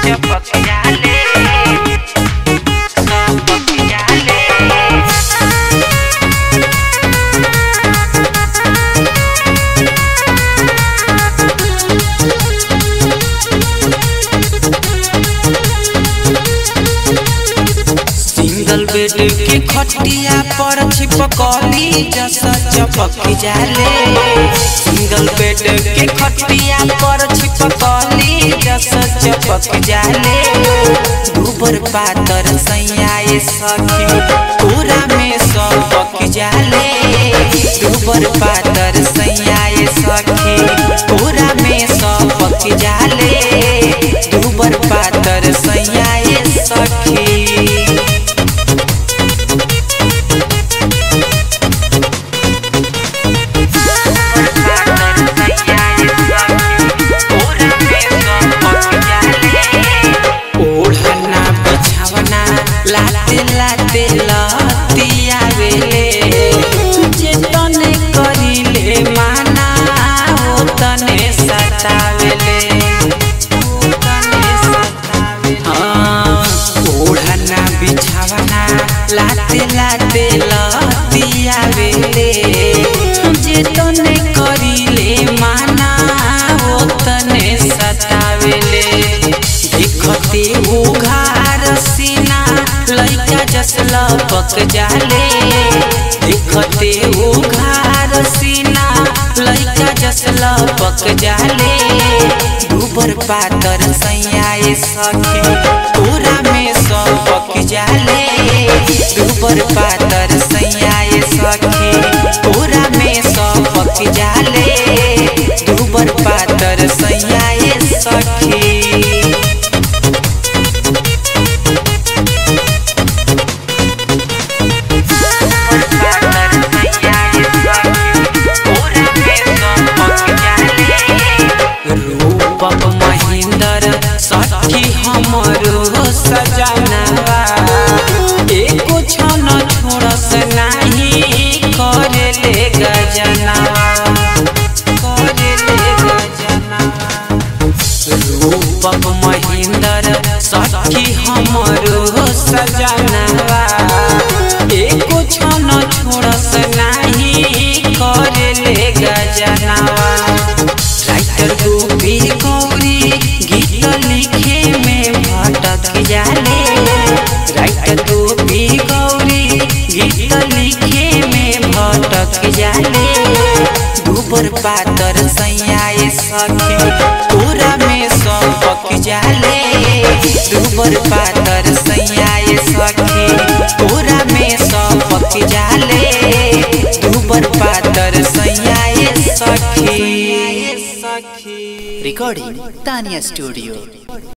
चपक जाले चपक जाले सिंगल बेड के खटिया पर छिपकली जैसा चपक जाले सिंगल बेड के खटिया पर छिपकली जैसा चपक जाले गोबर पातर सैयाए सखी पूरा में सबक जाले गोबर पातर सैयाए सखी पूरा में सबक जाले गोबर पातर सैयाए सखी ओढ़ना बिछावना लाते लाते लतिया वेले जे तने करिले माना ओ तने सतावेले ओ तने सतावेले हाँ, ओढ़ना बिछावना लाते लाते लतिया वेले जे तने करिले माना ओ तने सतावेले देखते उघार सीना लइका जस लपक जाले देखते उघार सीना लइका जस लपक जाले गोबर पातर सैयाए सखी पूरा में सबक जाले गोबर पातर सैयाए सखी पूरा में सबक जाले गोबर पातर सैयाए सखी रूपक महेंद्र सखी हमरो सजनवा एको क्षण छोड़स नाही करेले गजनवा करेले गजनवा रूपक महेंद्र सखी हमरो सजनवा एको क्षण छोड़स नाही करेले गजनवा राइटर गोपी गौरी गीत लिखे में भटक जाले राइटर गोपी गौरी गीत लिखे में भटक जाले गोबर पातर सैयाए सखी पूरा में सबक जाले गोबर पातर सैयाए सखी पूरा में सबक जाले गोबर पातर सैयाए सखी Recording Tanya Studio.